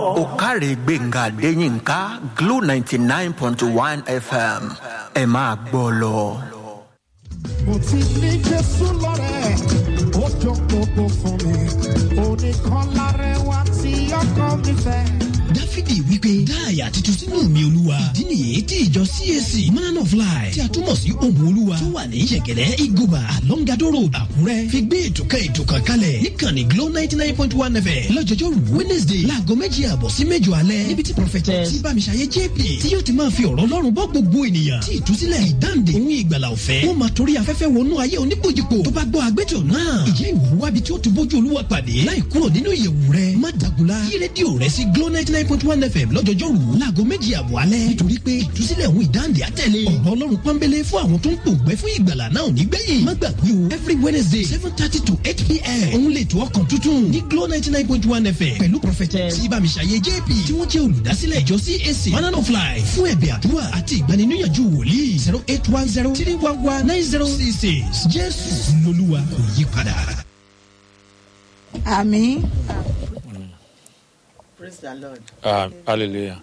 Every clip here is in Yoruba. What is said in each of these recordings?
òkàrè gbẹ̀ngà adéyínká glo ninety nine point one fm ẹ máa gbọ́ lọ. mo ti ní jésù lọ́rẹ̀ ó jọ gbogbo fún mi oníkan lárẹwà tí ọkọ mi fẹ́. dáfídì wípé dá àyà titun sínú mi olúwa ìdí nìyí tí ìjọ cac man of life tí a túmọ̀ sí ohun olúwa tó wà ní yẹ̀gẹ̀dẹ̀ igoba alongado road àkúrẹ́ fi gbé ètò kan ètò kan kalẹ̀ níkànnì glo ninety nine point one fm lọ́jọ́jọ́ wednesday láago méjì àbọ̀ sí mẹ́jọ alẹ́ níbi tí prophetess tí bámiṣayé jp tí yóò ti máa fi ọ̀rọ̀ ọlọ́run bọ́ gbogbo ènìyàn tí ìtúsílẹ̀ ìdáǹdè òun ìgbàlà ọ̀fẹ́ wọ́n máa torí afẹ́fẹ́ wọnú ayé oníbòjìpò tó bá gbọ́ àgbẹ̀tọ̀ náà ìjẹ́ ìwò wábi tí ó ti bójú olúwa pàdé láì kúrò nínú ìyẹ̀wù rẹ̀ má dàgùlá yí rédíò rẹ̀ sí glo ninety nine point one fm lọ́jọ́jọ́ rú láago méjì àbọ̀ alẹ́ nítorí pé ìtúsílẹ̀ òun ìdáǹdè àtẹ̀lé ọ̀rọ̀ ọlọ́run pọ́nbélé fún àwọn tó ń pòǹgbẹ́ fún ìgbàlà náà ò ní gbẹ̀yìn má gbàgbé o every wednesday seven thirty to eight pm òun lè tó ọkàn tuntun ní glo ninety nine point one fm pẹ̀lú prophetess ibamisaye jp tí wọ́n jẹ́ olùdásílẹ̀ ìjọ cac manana of life fún ẹ̀bẹ̀ àdúrà àti ìgbaniníyànjú wòlíì zero eight one zero three one one nine zero six six jésù lolúwa kò yí padà. àmì praise the lord Uh, hallelujah.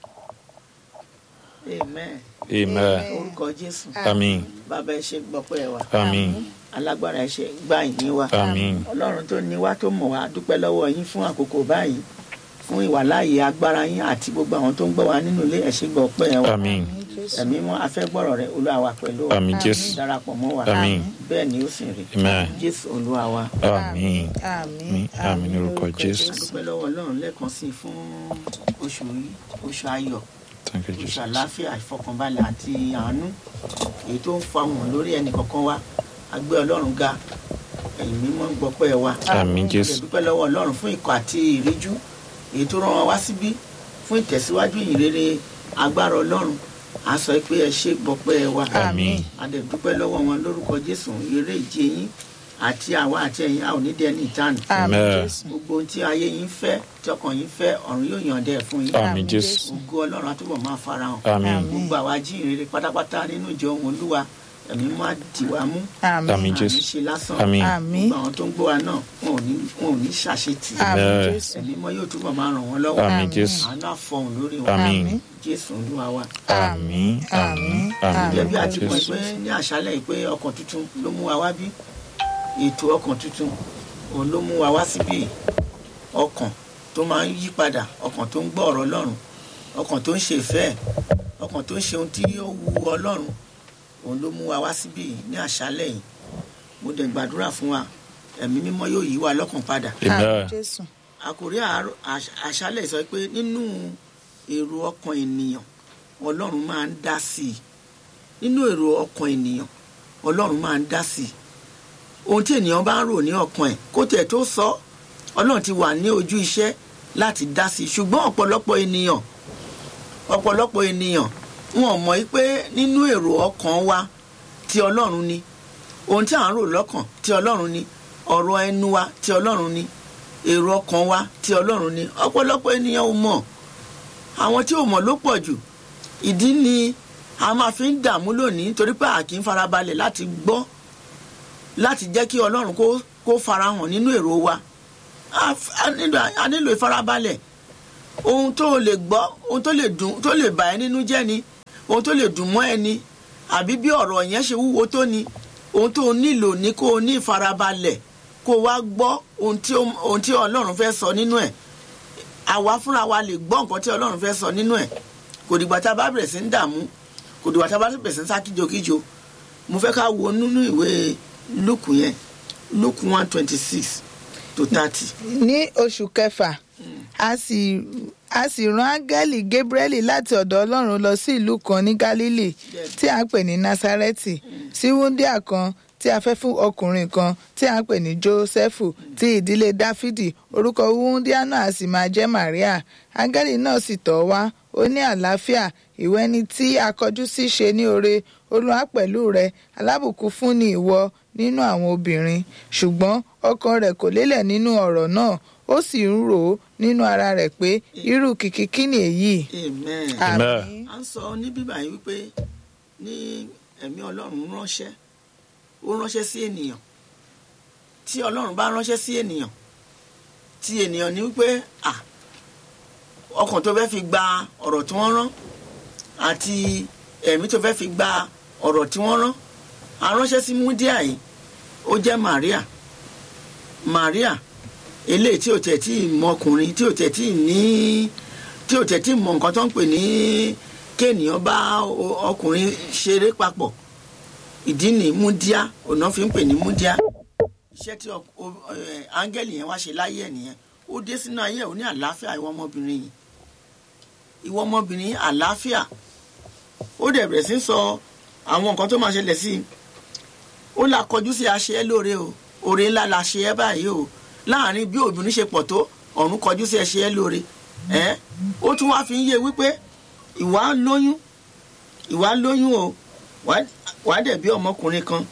amen Amen. orúkọ jésù Amen. bàbá ẹ ṣe gbọpẹ́ ẹ wa Amen. alágbára ẹ ṣe gbà yín wa Amen. ọlọ́run tó ní wá tó mọ̀ wá dúpẹ́ lọ́wọ́ yín fún àkókò báyìí fún ìwàláàyè agbára yín àti gbogbo àwọn tó ń gbọ́ wa nínú ilé ẹ ṣe gbọpẹ́ ẹ wa Amen. ẹ̀mí mọ́ afẹ́gbọ́rọ̀ rẹ olúwa wa pẹ̀lú wa Àmín Jésù. darapọ̀ mọ́ wa Àmín. bẹ́ẹ̀ ni ó sì rí Amen. jésù olúwa wa Amen. àmì Àmín. Àmín ní orúkọ Jésù. dúpẹ́ lọ́wọ́ ọlọ́run lẹ́ẹ̀kan sí i fún oṣù yìí oṣù ayọ̀ Thank you, oṣù Jesus. àlàáfíà ìfọkànbalẹ̀ àti àánú èyí tó ń fa wọn lórí ẹnì kọ̀ọ̀kan wa agbé ọlọ́run ga ẹ̀yìn mímọ́ gbọ́pẹ́ wa Àmín Mo Jésù. dúpẹ́ lọ́wọ́ ọlọ́run fún ikọ̀ àti ìríjú èyí tó rán wa wá síbí fún ìtẹ̀síwájú ìrere agbára ọlọ́run a sọ pé ẹ ṣe gbọ́pẹ́ wa Àmín. a dẹ̀ dúpẹ́ lọ́wọ́ wọn lórúkọ jésù eré ìje yín àti àwa àti ẹ̀yin a ò ní dẹ́ni ìtàn àmì Amen. jésù gbogbo ohun tí ayé yín fẹ́ tí ọkàn yín fẹ́ ọ̀run yóò yàn dẹ́ fún yín Àmín Jésù. ògo ọlọ́run àtúbọ̀ máa farahàn Àmín. gbogbo àwa jíìrere pátápátá nínú ìjọ ohun olúwa ẹ̀mí má dì wá mú àmì Àmín àmì Jésù. ṣe lásán Àmín. àmì gbogbo àwọn tó ń gbọ́ wa náà wọn ò ní wọn ò ní ṣàṣetì àmì Amen. jésù ẹ̀mí mọ́ yóò túbọ̀ máa ràn wọ́n lọ́wọ́ Àmín Jésù. àánú àfọ̀hún lórí wọn Àmín. jésù olúwa wa Àmín. Àmín. Àmín gẹ́gẹ́ bí ní a ti orúkọ mọ̀ Jésù. pé ní àṣálẹ̀ yìí pé ọkàn tuntun ló mú wa wá bí ètò ọkàn tuntun òun ló mú wa wá síbí ọkàn tó máa ń yí padà ọkàn tó ń gbọ́ ọ̀rọ̀ ọlọ́run ọkàn tó ń ṣe ìfẹ́ ẹ̀, ọkàn tó ń ṣe ohun tí ó wu ọlọ́run òun ló mú wa wá síbí ní àṣálẹ̀ yìí mo dẹ̀ gbàdúrà fún wa ẹ̀mí mímọ́ yóò yí wa lọ́kàn padà àmì Amen. jésù àkòrí àárọ̀- àṣ- àṣálẹ̀ sọ pé nínú èrò ọkàn ènìyàn ọlọ́run máa ń dá sí i nínú èrò ọkàn ènìyàn ọlọ́run máa ń dá sí i ohun tí ènìyàn bá ń rò ní ọkàn ẹ̀ kó tẹ̀ tó sọ ọlọ́run ti wà ní ojú iṣẹ́ láti dá sí i ṣùgbọ́n ọ̀pọ̀lọpọ̀ ènìyàn ọ̀pọ̀lọpọ̀ ènìyàn wọn ò mọ̀ pé nínú èrò ọkàn wa ti ọlọ́run ni ohun tí à ń rò lọ́kàn ti ọlọ́run ni ọ̀rọ̀ ẹnu wa ti ọlọ́run ni èrò ọkàn wa ti ọlọ́run ni ọ̀pọ̀lọpọ̀ ènìyàn ò mọ̀ àwọn tí ò mọ̀ ló pọ̀ jù ìdí ni a máa fi ń dààmú lónìí torí pé a kì í farabalẹ̀ láti gbọ́ láti jẹ́ kí ọlọ́run kó kó farahàn nínú èrò wa a f- a nílò a nílò ìfarabalẹ̀ ohun tó lè gbọ́ ohun tó lè dùn tó lè bà ẹ́ nínú jẹ́ ni ohun tó lè dùn mọ́ ẹ ni àbí bí ọ̀rọ̀ yẹn ṣe wúwo tó ni ohun tó nílò ní kó o ní ìfarabalẹ̀ kó o wá gbọ́ ohun tí ó- ohun tí ọlọ́run fẹ́ sọ nínú ẹ̀ àwa fúnra wa lè gbọ́ nǹkan tí ọlọ́run fẹ́ sọ nínú ẹ̀ kò dìgbà tá a bá bẹ̀rẹ̀ sí ń dààmú kò dìgbà tá a bá bẹ̀rẹ̀ sí ń sá kíjokíjo mo fẹ́ ká wo nínú ìwé luke yẹn luke one twenty six to thirty. ní oṣù kẹfà a sì a sì rán áńgẹ́lì gabriel láti ọ̀dọ̀ ọlọ́run lọ sí ìlú kan ní galilee tí a ń pè ní nasareti sí wúndíà kan tí a fẹ́ fún ọkùnrin kan tí a ń pè ní jósẹ́fù ti ìdílé dáfídì orúkọ wúndíà náà a sì máa jẹ́ maria áńgẹ́lì náà sì tọ̀ ọ́ wá ó ní àlàáfíà ìwọ ẹni tí a kọjú sí ṣe ní oore olúwa pẹ̀lú rẹ alábùkún fún ni ìwọ nínú àwọn obìnrin ṣùgbọ́n ọkàn rẹ̀ kò lélẹ̀ nínú ọ̀rọ̀ náà ó sì ń rò ó nínú ara rẹ̀ pé irú kìkì kí ni èyí. amen. Amen. Àmín. à ń sọ ní bíbá yìí wípé ní ẹ̀mí ọlọ́run ránṣẹ́ ó ránṣẹ́ sí ènìyàn tí ọlọ́run bá ránṣẹ́ sí ènìyàn tí ènìyàn ní wípé à ọkàn tó fẹ́ fi gba ọ̀rọ̀ tí wọ́n rán àti ẹ̀mí tó fẹ́ fi gba ọ̀rọ̀ tí wọ́n rán aránṣẹ́ sí múdíà yìí ó jẹ́ Maria Maria eléyìí tí ò tẹ̀ tí ì mọ ọkùnrin tí ò tẹ̀ tí ì ní tí ò tẹ̀ tí ì mọ nǹkan tó ń pè ní kéènìyàn bá o- ọkùnrin ṣeré papọ̀ ìdí ni múdíá ọ̀nà fi ń pè ní múdíá iṣẹ́ tí ọ- o- ẹ, áńgẹ́lì yẹn wá ṣe láyé ẹ̀ nìyẹn ó dé sínú ayé ẹ̀ ó ní àlàáfíà ìwọ ọmọbìnrin yìí ìwọ ọmọbìnrin yìí àlàáfíà ó dẹ̀ bẹ̀rẹ̀ sí í sọ àwọn nǹkan tó máa ṣẹlẹ̀ sí i ó là kọjú sí aṣẹ ẹ lóore o oore ńlá la ṣe ẹ báyìí o láàrin bí obìnrin ṣe pọ̀ tó ọ̀run kọjú sí ẹṣẹ ẹ lóore ẹ ó tún wá fi ń yé wípé ìwà lóyún ìwà lóyún o wàá- wàá dẹ̀ bí ọmọkùnrin kan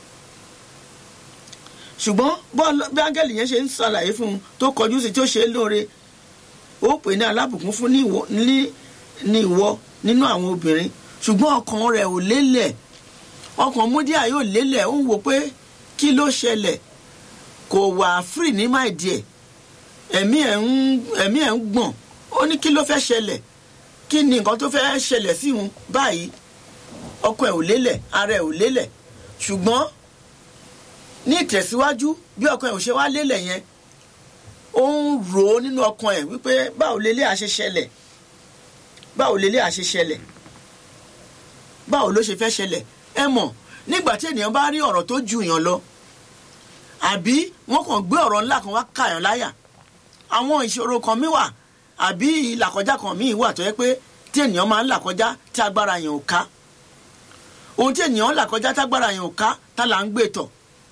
ṣùgbọ́n bọ́ọ̀lù bí áńgẹ́lì yẹn ṣe ń ṣàlàyé fún un tó kọjú sí tí ó ṣe é lóore ó pè ní alábùkún fún ní ìwọ- ní- ní ìwọ nínú àwọn obìnrin ṣùgbọ́n ọkàn rẹ̀ ò lélẹ̀ ọkàn múdíà yóò lélẹ̀ ó ń wò pé kí ló ṣẹlẹ̀ kò wà free ní máìdí ẹ̀ ẹ̀mí ẹ̀ ń ẹ̀mí ẹ̀ ń gbọ̀n ó ní kí ló fẹ́ ṣẹlẹ̀ kí ni nǹkan tó fẹ́ ṣẹlẹ̀ sí òun báyìí ọkàn ẹ̀ ò lélẹ̀ ara ẹ̀ ò lélẹ̀ ṣùgbọ́n ní ìtẹ̀síwájú bí ọkàn ẹ̀ ò ṣe wá lélẹ̀ yẹn ó ń rò ó nínú ọkàn ẹ̀ wípé báwo lélẹ̀ àṣẹ ṣẹlẹ̀ báwo lélẹ̀ àṣẹ ṣẹlẹ̀ báwo ló ṣe fẹ́ ṣẹlẹ̀ ẹ mọ̀ nígbà tí ènìyàn bá rí ọ̀rọ̀ tó ju èèyàn lọ àbí wọ́n kàn gbé ọ̀rọ̀ ńlá kan wá kàyàn láyà àwọn ìṣòro kan mi wà àbí ìlàkọjá kan mi wà tó yẹ pé tí ènìyàn máa ń là kọjá tí agbára yẹn ò ká ohun tí ènìyàn ń là kọjá tí agbára yẹn ò ká tá là ń gbé tọ̀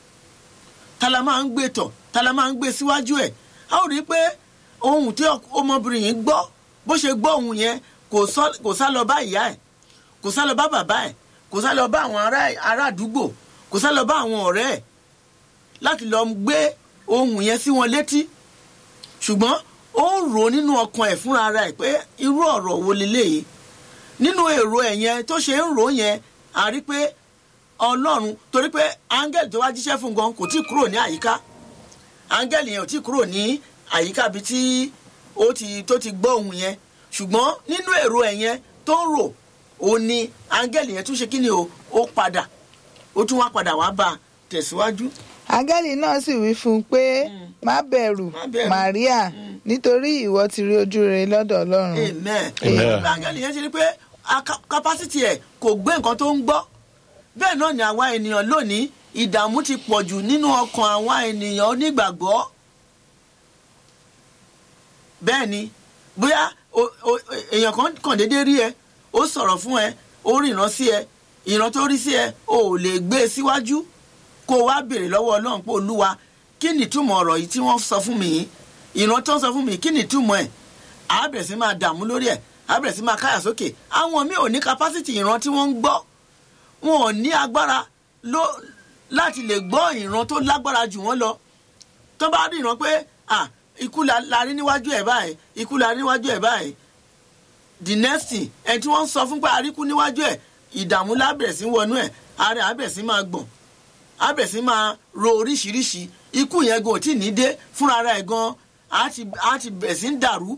tá la máa ń gbé tọ̀ tá la máa ń gbé síwájú ẹ̀ a ó rí i pé ohun tí ọmọbìnrin yìí gbọ́ bó ṣe gbọ́ ohun yẹn kò sọ- kò sá lọ bá ìyá ẹ̀ kò sá lọ bá bàbá ẹ̀ kò sá lọ bá àwọn ará ará àdúgbò kò sá lọ bá àwọn ọ̀rẹ́ ẹ̀ láti lọ gbé ohun yẹn sí wọn létí ṣùgbọ́n ó ń rò ó nínú ọkàn ẹ̀ fúnra ara ẹ̀ pé irú ọ̀rọ̀ wo leléyìí nínú èrò ẹ̀ yẹn tó ṣe ń rò ó yẹn a rí pé ọlọ́run torí pé áńgẹ́lì tó wá jíṣẹ́ fún gan kò tí ì kúrò ní àyíká áńgẹ́lì yẹn ò tí ì kúrò ní àyíká bíi tí ó ti tó ti gbọ́ ohun yẹn ṣùgbọ́n nínú èrò ẹ̀ yẹn tó ń rò ó ní áńgẹ́lì yẹn tún ṣe kí ni o ó padà ó tún wá padà wá bá a tẹ̀síwájú. áńgẹ́lì náà sì wí fún un pé má bẹ̀rù Má bẹ̀rù. Màríà nítorí ìwọ ti rí ojú rere lọ́dọ̀ ọlọ́run amen Amen. áńgẹ́lì yẹn ti rí pé aka- capacity ẹ̀ kò gbé nǹkan tó ń gbọ́ bẹ́ẹ̀ náà ni àwa ènìyàn lónìí ìdààmú ti pọ̀ jù nínú ọkàn àwa ènìyàn onígbàgbọ́ bẹ́ẹ̀ ni bóyá o- o- èèyàn kan kàn déédéé rí ẹ ó sọ̀rọ̀ fún ẹ ó rìnrán sí ẹ ìran tó rí sí ẹ o ò lè gbé e síwájú kó o wá béèrè lọ́wọ́ ọlọ́run pé olúwa kí ni ìtumọ̀ ọ̀rọ̀ yìí tí wọ́n sọ fún mi yìí ìran tó ń sọ fún mi kí ni ìtumọ̀ ẹ̀ á bẹ̀rẹ̀ sí máa dààmú lórí ẹ̀ á bẹ̀rẹ̀ sí máa káyà sókè àwọn míì ò ní capacity ìran tí wọ́n ń gbọ́ wọn ò ní agbára ló láti lè gbọ́ ìran tó lágbára jù wọ́n lọ tó bá rí ìran pé ah ikú la la rí níwájú ẹ̀ báyìí ikú la rí níwájú ẹ̀ báyìí the next thing ẹ̀ tí wọ́n ń sọ fún pé àríkú níwájú ẹ̀ ìdààmú lábẹ̀rẹ̀ sí wọnú ẹ̀ ààrẹ àbẹ̀rẹ̀ sí máa gbọ̀n àbẹ̀rẹ̀ sí máa ro oríṣiríṣi ikú yẹn gan ò tí ì ní dé fúnra ara ẹ̀ gan á ti á ti bẹ̀rẹ̀ sí ń dàrú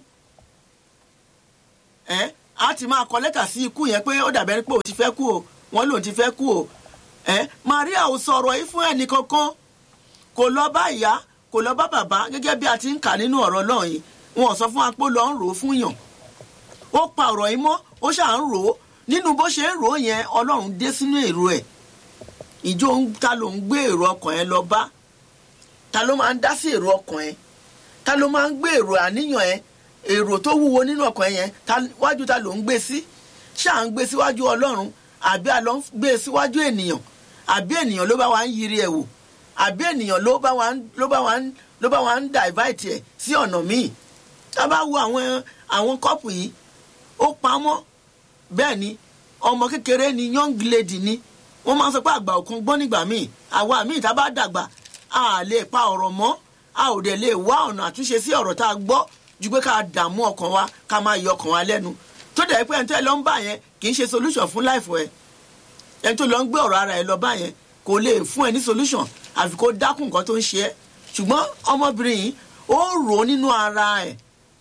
ẹ á ti máa kọ lẹ́tà sí ikú yẹn pé ó dàbẹ̀ pé òun ti fẹ́ kú o wọ́n lòun ti fẹ́ kú o ẹ Maria ò sọ̀rọ̀ yìí fún ẹnì kankan kò lọ bá ìyá kò lọ bá bàbá gẹ́gẹ́ bí a ti ń kà nínú ọ̀rọ̀ náà yìí wọn ò sọ fún wa pé ó lọ ń rò ó fún yàn ó pa ọ̀rọ̀ yìí mọ́ ó ṣáà ń rò ó nínú bó ṣe ń rò ó yẹn Ọlọ́run dé sínú èrò ẹ̀ ìjọ ń- ta ló ń gbé èrò ọkàn ẹ lọ bá ta ló máa ń dá sí èrò ọkàn ẹ ta ló máa ń gbé èrò àníyàn ẹ èrò tó wúwo nínú ọkàn ẹ yẹn ta- wájú ta ló ń gbé sí ṣáà ń gbé síwájú Ọlọ́run àbí a lọ ń gbé síwájú ènìyàn àbí ènìyàn ló bá wa ń yiri ẹ̀ wò àbí ènìyàn ló bá wa ń ló bá wa ń ló bá wa ń divide ẹ̀ sí ọ̀nà míì tá a bá wo àwọn àwọn kọ́pù yìí ó pamọ́ bẹ́ẹ̀ ni ọmọ kékeré ni young lady ni wọ́n máa ń sọ pé àgbà òkun gbọ́n nígbà míì àwa míì tá a bá dàgbà a lè pa ọ̀rọ̀ mọ́ a ò dẹ̀ lè wá ọ̀nà àtúnṣe sí ọ̀rọ̀ tá a gbọ́ ju pé ká dààmú ọkàn wa ká máa yọ ọkàn wa lẹ́nu tó dẹ̀ pé ẹni tó ẹ lọ ń bà yẹn kì í ṣe solution fún life ẹ ẹni tó lọ ń gbé ọ̀rọ̀ ara ẹ lọ bá yẹn kò lè fún ẹ ní solution àfi kó dákun nǹkan tó ń ṣe ẹ́ ṣùgbọ́n ọmọbìnrin yìí ó rò ó nínú ara ẹ̀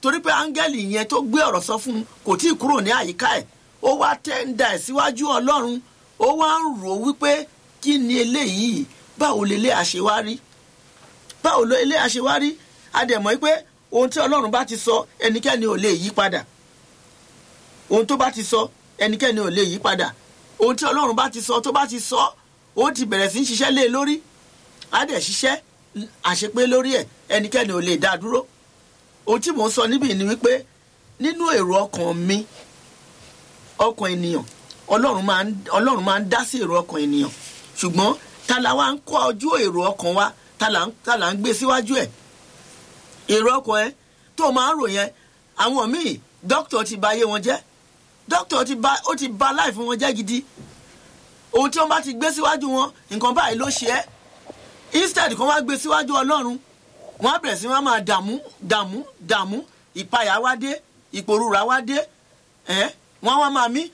torí pé áńgẹ́lì yẹn tó gbé ọ̀rọ̀ sọ fún un kò tí ì kúrò ní àyíká ẹ̀ ó wá tẹ́ ń da ẹ̀ síwájú ọlọ́run ó wá ń rò ó wípé kí ni eléyìí báwo lè lé àṣewárí báwo lè lé àṣewárí a dẹ̀ mọ̀ pé ohun tí ọlọ́run bá ti sọ ẹnikẹ́ni ò lè yí padà ohun tó bá ti sọ ẹnikẹ́ni ò lè yí padà ohun tí ọlọ́run bá ti sọ tó bá ti sọ ó ti bẹ̀rẹ̀ sí í ṣiṣẹ́ lé e lórí á dẹ̀ ṣiṣẹ́ àṣepé lórí ẹ̀ ẹnikẹ́ni ò lè dá a dúró ohun tí mò ń sọ níbí ni wípé nínú èrò ọkàn mi ọkàn ènìyàn ọlọ́run máa ń ọlọ́run máa ń dá sí èrò ọkàn ènìyàn ṣùgbọ́n ta la wá ń kọ́ ojú èrò ọkàn wa ta la ń ta la ń gbé síwájú ẹ̀ èrò ọkàn ẹ tó máa ń rò yẹn àwọn míì dókítà ti bà ayé wọn jẹ́ dókítà ti bà ó ti bà láìfún wọn jẹ́ gidi ohun tí wọ́n bá ti gbé síwájú wọn nǹkan báyìí ló ṣe é instead kan wá gbé síwájú ọlọ́run wọ́n á bẹ̀rẹ̀ sí wọn máa dààmú dààmú dààmú ìpayà wá dé ìpòrúra wá dé ẹ̀ wọ́n wá máa mí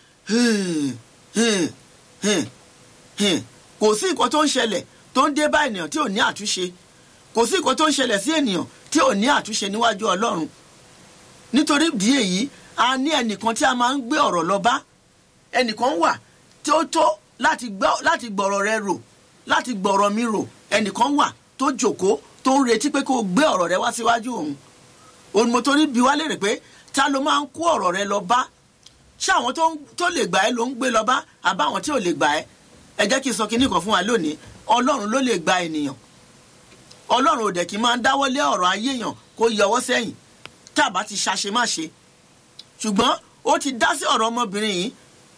kò sí nǹkan tó ń ṣẹlẹ̀ tó ń dé bá ènìyàn tí ò ní àtúnṣe kò sí nǹkan tó ń ṣẹlẹ̀ sí ènìyàn tí ò ní àtúnṣe níwájú ọlọ́run nítorí ìdí èyí a ní ẹnìkan tí a máa ń gbé ọ̀rọ̀ lọ bá ẹnìkan wà tí ó tó láti gbọ́ láti gbọ̀rọ̀ rẹ rò láti gbọ̀rọ̀ mi rò ẹnìkan wà tó jòkó tó ń retí pé kó o gbé ọ̀rọ̀ rẹ wá síwájú òun òun mo torí bi wá lérè pé ta ló máa ń kó ọ̀rọ̀ rẹ lọ bá ṣé àwọn tó ń- tó lè gbà ẹ́ ló ń gbé lọ bá àbáwọn tí ò lè gbà ẹ́ ẹ jẹ́ kí n sọ kinní kan fún wa lónìí ọlọ́run ló lè gba ènìyàn ọlọ́run ò dẹ̀ kí n máa ń dáwọ́lé ọ̀rọ̀ ayé èèyàn kó yọwọ́ sẹ́yìn tá a bá ti ṣàṣe má ṣe ṣùgbọ́n ó ti dá sí ọ̀rọ̀ ọmọbìnrin yìí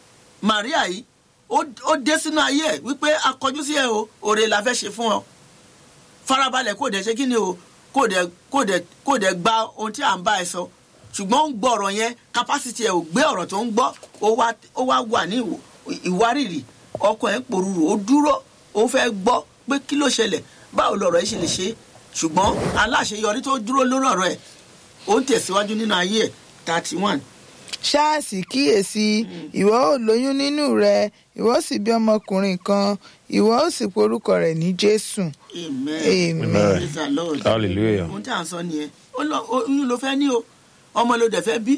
Maria yìí ó ó dé sínú ayé ẹ̀ wípé akọjú sí ẹ o òrè la fẹ́ ṣe fún ọ farabalẹ̀ kó dẹ̀ ṣe kí ni o kó dẹ̀ kó dẹ̀ kó dẹ̀ gba ohun tí à ń bá ẹ sọ ṣùgbọ́n ó ń gbọ́ ọ̀rọ̀ yẹn capacity ẹ̀ ò gbé ọ̀rọ̀ tó ń gbọ́ ó wá ó wá wà ní ìwò- ìwárìrì ọkàn ẹ̀ ń pòrúurú ó dúró ó fẹ́ gbọ́ pé kí ló ṣẹlẹ̀ báwo lọ̀rọ̀ yìí ṣe lè ṣe ṣùgbọ́n aláṣeyọrí tó dúró lórí ọ̀rọ̀ ẹ̀ ó ń tẹ̀síwájú nínú ayé ẹ̀ thirty one ṣáàsì kíyèsí ìwọ ò lóyún nínú rẹ ìwọ ó sì bí ọmọkùnrin kan ìwọ ó sì porúkọ rẹ̀ ní jésù amen Amen. praise the lord Hallelujah. ohun tí à ń sọ nìyẹn ó lọ oyún ló fẹ́ ní o ọmọ ló dẹ̀ fẹ́ bí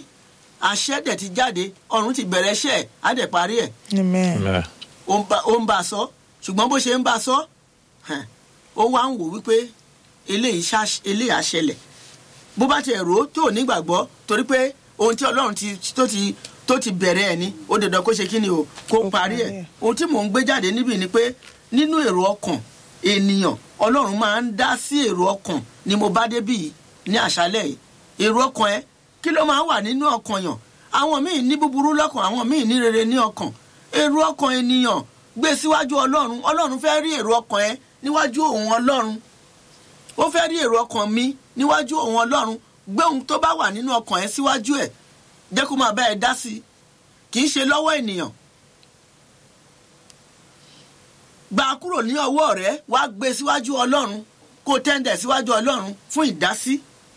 àṣẹ dẹ̀ ti jáde ọ̀run ti bẹ̀rẹ̀ iṣẹ́ ẹ̀ á dẹ̀ parí ẹ̀ amen Amen. ó ń bá- ó ń bá a sọ ṣùgbọ́n bó ṣe ń bá a sọ hàn, ó wá ń wò wípé eléyìí ṣá- eléyìí á ṣẹlẹ̀ bó bá tiẹ̀ rò ó tó nígbàgbọ́ torí pé ohun tí ọlọ́run ti tó ti tó ti bẹ̀rẹ̀ ẹ̀ ni ó dandan kó ṣe kí ni o kó Kó parí ẹ̀ parí ẹ̀. ohun tí mò ń gbé jáde níbí ni pé nínú èrò ọkàn ènìyàn ọlọ́run máa ń dá sí èrò ọkàn ni mo bá débí yìí ní àṣálẹ̀ yìí èrò ọkàn ẹ kí ló máa ń wà nínú ọkàn yàn àwọn míì ní búburú lọ́kàn àwọn míì ní rere ní ọkàn èrò ọkàn ènìyàn gbé síwájú ọlọ́run ọlọ́run fẹ́ rí èrò ọkàn ẹ níwájú òun ọlọ́run ó fẹ́ rí èrò ọkàn mi níwájú òun ọlọ́run gbé ohun tó bá wà nínú ọkàn ẹ síwájú ẹ jẹ́ kó máa bá ẹ dá sí i kì í ṣe lọ́wọ́ ènìyàn gbà á kúrò ní ọwọ́ rẹ wàá gbé e síwájú ọlọ́run kó o tẹ́ndẹ̀ síwájú ọlọ́run fún ìdásí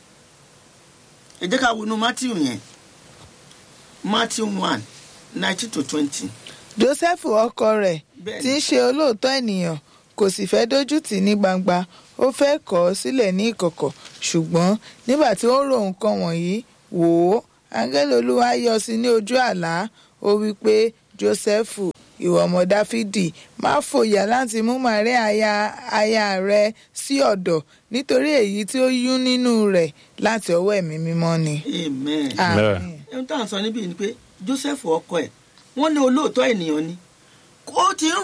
ẹ jẹ́ ká wọnú matthew yẹn matthew one nineteen to twenty joseph ọkọ rẹ̀ Bẹ́ẹ̀ni. tí ń ṣe olóòótọ́ ènìyàn kò sì fẹ́ dójú tì í ní gbangba ó fẹ́ kọ̀ ọ́ sílẹ̀ ní ìkọ̀kọ̀ ṣùgbọ́n nígbà tí ó ń ro nǹkan wọ̀nyí wò ó áńgẹ́lì olúwa yọ sí ní ojú àlá ó wí pé joseph ìwọ ọmọ dáfídì má fòyà láti mú màríà aya aya rẹ sí ọ̀dọ̀ nítorí èyí tí ó yún nínú rẹ̀ láti ọwọ́ ẹ̀mí mímọ́ ni. amen. Àmín. ohun tá à ń sọ níbí ni pé joseph ọkọ ẹ̀ wọ́n ní olóòótọ́ ènìyàn ni ó ti ń